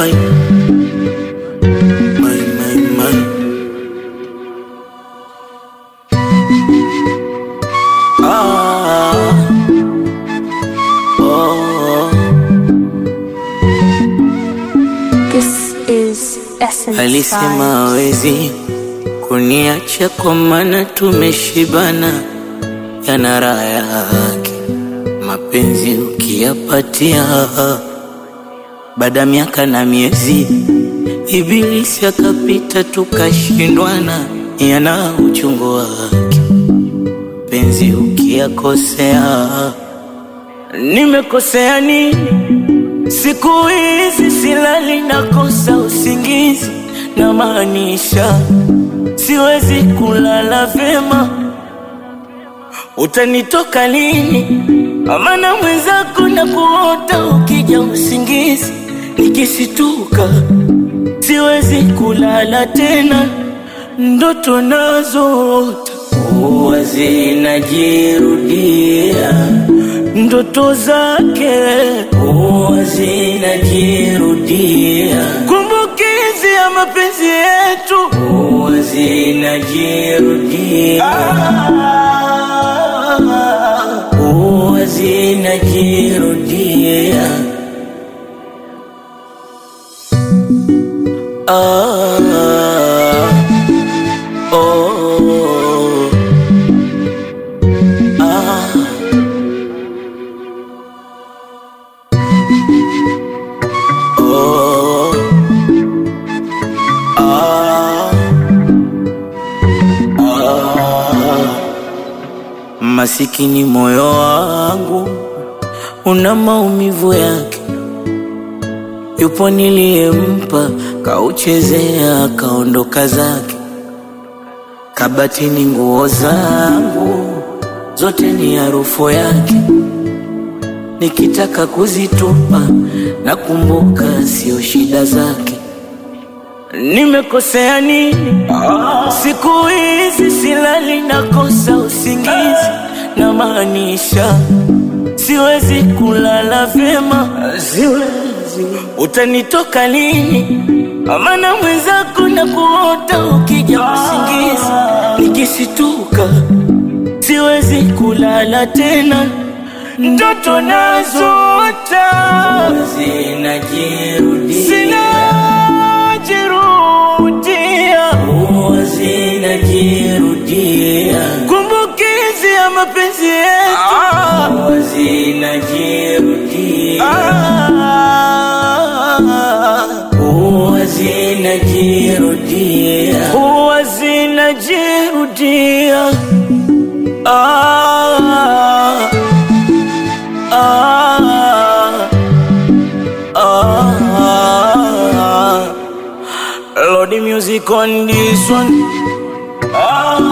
my, my, my, my. Ah, oh, This is Essence alisema Vibes. hawezi kuniacha kwa maana tumeshibana, yana raha yake mapenzi ukiyapatia. Baada ya miaka na miezi, ibilisi akapita, tukashindwana, yana uchungu wake penzi ukiyakosea. Nimekosea nini? Siku hizi silali, nakosa usingizi, na maanisha siwezi kulala vyema. Utanitoka lini? Amana mwenzako na kuota ukija usingizi, nikisituka siwezi kulala tena, ndoto nazoota huwa zinajirudia, ndoto zake huwa zinajirudia, kumbukizi ya mapenzi yetu huwa zinajirudia, huwa zinajirudia. Ah, oh, ah. Oh, ah, ah. Masikini moyo wangu una maumivu yake, yupo niliyempa, kauchezea kaondoka zake. Kabatini nguo zangu zote ni harufu yake, nikitaka kuzitupa nakumbuka sio shida zake. Nimekosea nini? Siku hizi silali, nakosa usingizi, na maanisha siwezi kulala vyema, siwezi. Utanitoka lini? Amana mwenzako na kuota ukija usingizi, nikisituka siwezi kulala tena, ndoto nazoota zinajirudia, zinajirudia, huwa zinajirudia, kumbukizi ya mapenzi yetu huwa zinajirudia, huwa zinajirudia, huwa zinajirudia. Ah, ah, ah. Lord, the music on this one. Ah,